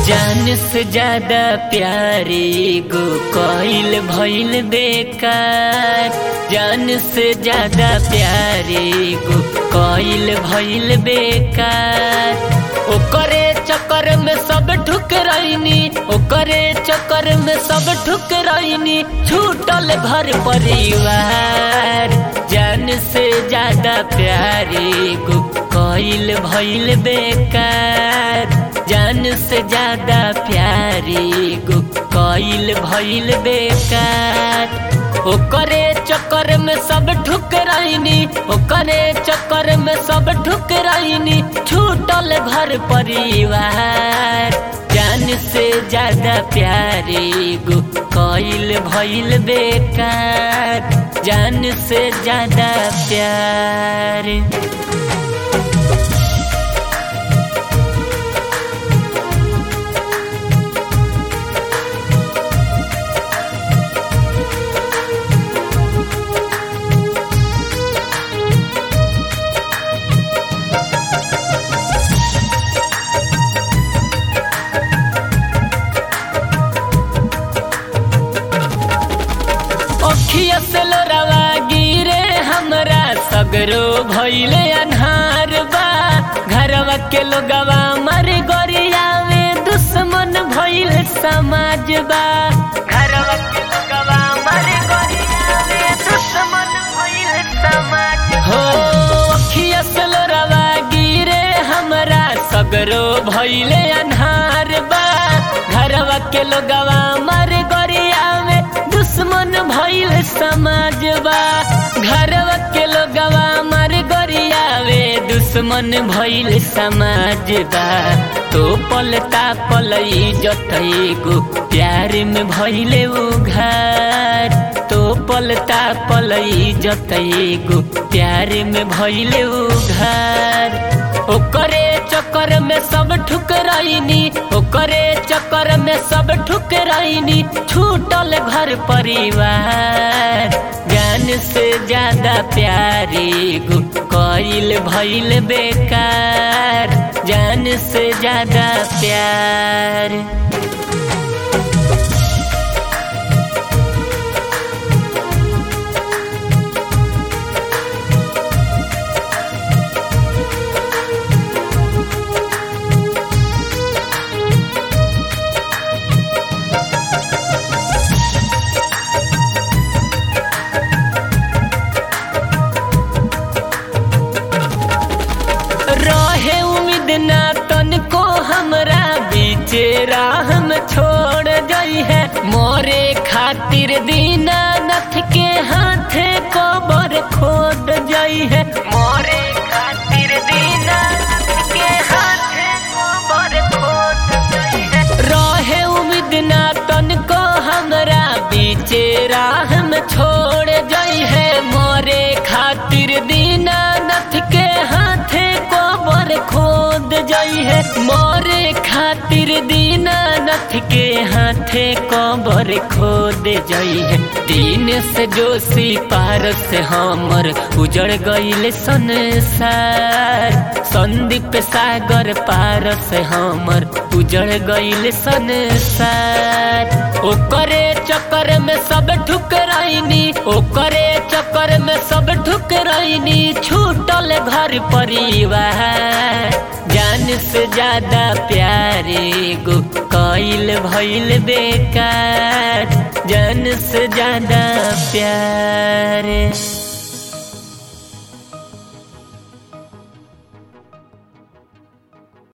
जान से ज्यादा प्यारे गो कोइल भइल बेकार जान से ज्यादा प्यारे गो कोइल भइल बेकार ओकरे चक्कर में सब ठुकराइनी ओकरे चक्कर में सब ठुकराइनी छूटल घर परिवार जान से ज्यादा प्यारे गो कोइल भइल बेकार जान से ज्यादा प्यारे गो कोइल भइल बेकार ओकरे चक्कर में सब ठुकराइनी ओकरे चक्कर में सब ठुकराइनी छूटल घर परिवार जान से ज्यादा प्यारे गो कोइल भइल बेकार जान से ज्यादा प्यार अखिया से लोरावा गिरे हमरा सगरो भइले अन्हार बा घरवा के लोगवा मर गोरिया में दुश्मन भइल समाज बा घरवा के लोगवा मर गोरिया में दुश्मन भइल समाज हो अखिया से लोरावा गिरे हमरा सगरो भइले अन्हार बा घरवा के लोगवा मर गोरिया में दुश्मन भइल समाजबा घरवा के लोगवा मर गोरियावे दुश्मन भइल समाजबा तो पलता पलई जतई गो प्यार में भइले उ घर तो पलता पलई जतई गो प्यार में भइले उ घर ओकरे चक्कर में सब ठुकराइनी ओकरे चक्कर में सब ठुकराइनी छूटल घर परिवार जान से ज्यादा प्यारे गो कोइल भइल बेकार जान से ज्यादा प्यार रहे उम्मीद ना तनको हमरा बीचे राह में छोड़ गई है मोरे खातिर दीना नथ के हाथे कबर खोद गई है मोरे खातिर दीना नथ के हाथे कबर खोद गई है रहे उम्मीद ना तनको हमरा बीचे राह में छोड़ गई है मोरे खातिर दीना नथ के हाथे कबर खोद जाई है मोरे खातिर दीना नथ के हाथे कबर खोद जाई है दिन से जोशी पार से हमर उजड़ गईल संसार संदीप सागर पार से हमर उजड़ गईल संसार ओकरे चक्कर में सब ठुकराइनी ओकरे चक्कर में सब ठुकराइनी छूटल घर परिवार जान से ज्यादा प्यारे गो कोइल भइल बेकार जान से ज्यादा प्यारे